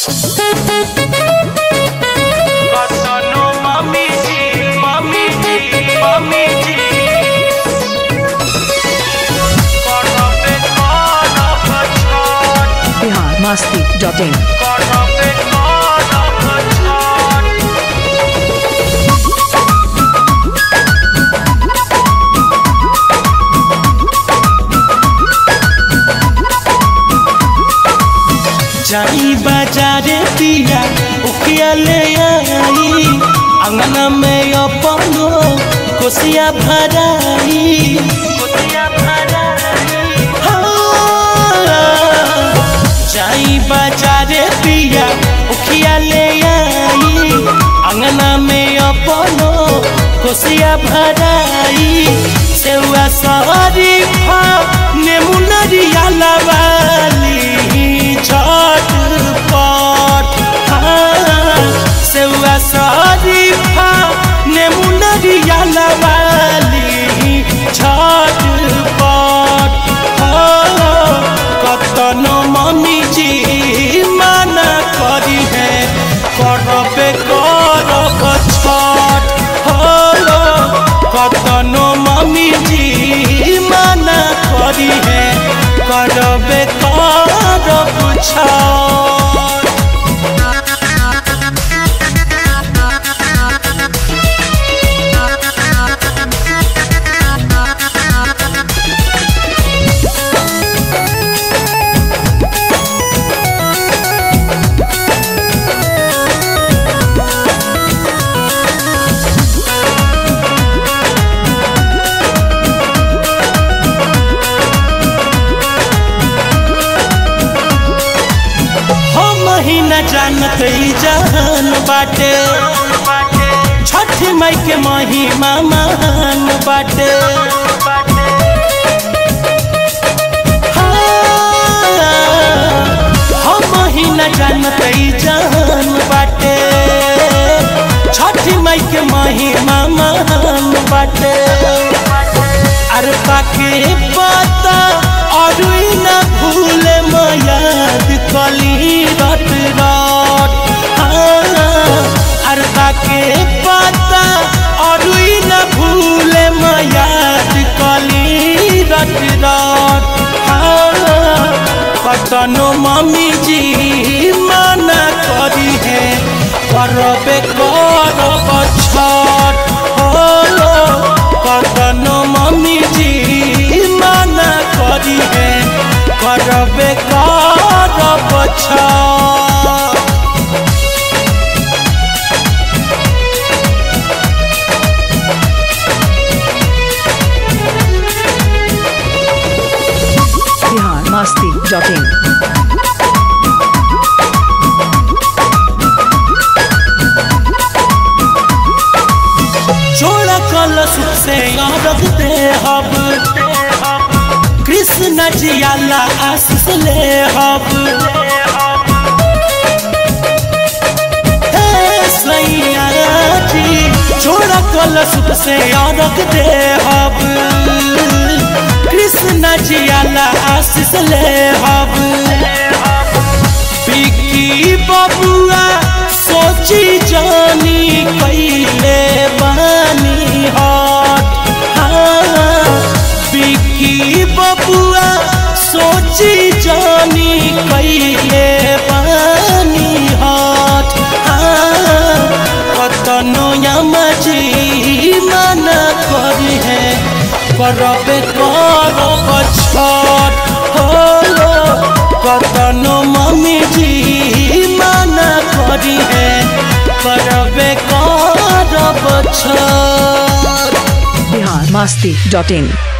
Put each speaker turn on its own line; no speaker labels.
कतनो मम्मी जी मम्मी जी मम्मी जी करबे करब छठ
बिहार मस्ती डॉट इन
करबे करब छठ
जाई बाजारे पिया उखिया ले आई अंगना में अपनो कोसिया भराई
कोसिया भराई
हाँ। जाई बाजारे पिया उखिया ले आई अंगना में अपनो कोसिया भराई सेवा सहरी फा नेमुनरिया लवाली झटपट हाँ। सेवा सहरी फा नेमुनरिया लवाली झटपट हाँ। कतनो मम्मी जी माना करी है करबे करब छठ हो कतनो मम्मी जी माना करी है करबे करब छठ हम ही न जानत ई जहान बाटे छठ माई के महिमा महान बाटे हाँ, हम ही न जानत ई जहान बाटे छठ माई के महिमा महान बाटे अरे बाके पता और न भूले मयाद कली रट रट अरे बाके पता और न भूले मयाद कली रट रट कतनो मम्मी जी मना करी है करबे करब छठ हो कतनो मम्मी जी मना करी है करबे करब छठ
बिहार मस्ती डॉट इन
जोड़ा कलश से रख दे हब कृष्ण जियाला आशीष ले हब हे सैया जी जोड़ा कलश से रख दे हब कृष्ण जियाला आशीष ले हब बिकी बबुआ सोची जानी कैले बानी हट हाँ बिकी बबुआ सोची जानी कैले बानी हट हाँ कतनो यमजी मना करी है करबे करब छठ हो कतनो मम्मी जी मना करी है करबे करब छठ
बिहार मस्ती डॉट इन